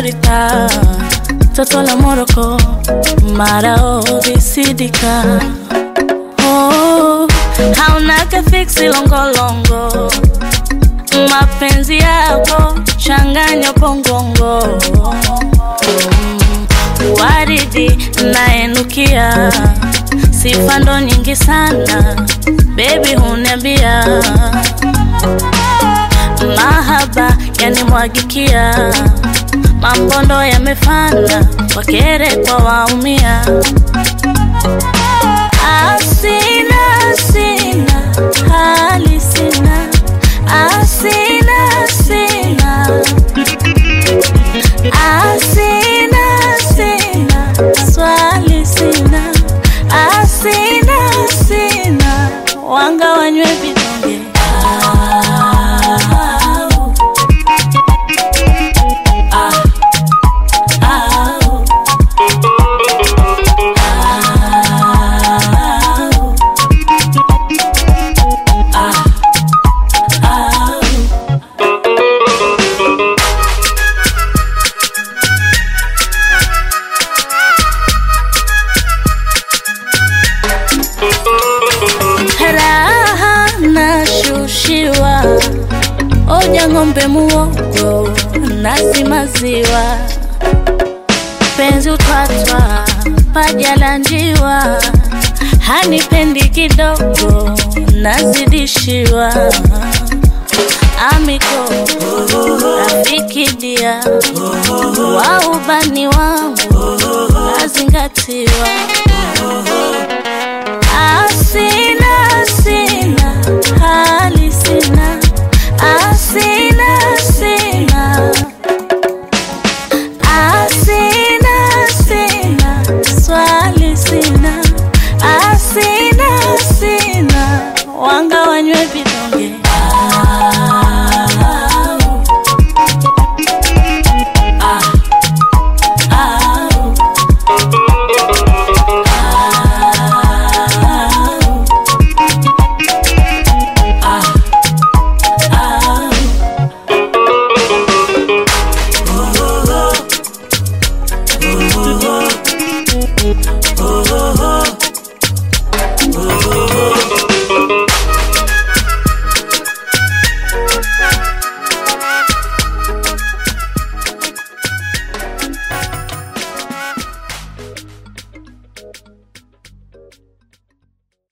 Afrika, toto la Moroko, marao visidika. Oh, haunaka fiksi longolongo, mapenzi yako changanya pongongo. Mm, waridi naenukia, sifa ndo nyingi sana, baby huniambia mahaba yanimwagikia, mambondo yamefana, wakere kwa waumia. Asina sina hali sina, asina sina, asina sina swali sina, asina sina wanga wanywe vidonge raha nashushiwa, oja ng'ombe muogo nasi maziwa, penzi utwatwa paja la njiwa, hanipendi kidogo nazidishiwa, amiko rafiki dia wa ubani wangu nazingatiwa Asina sina hali sina, asina sina, asina sina swali sina, asina sina wanga wanywe vidonge Oh,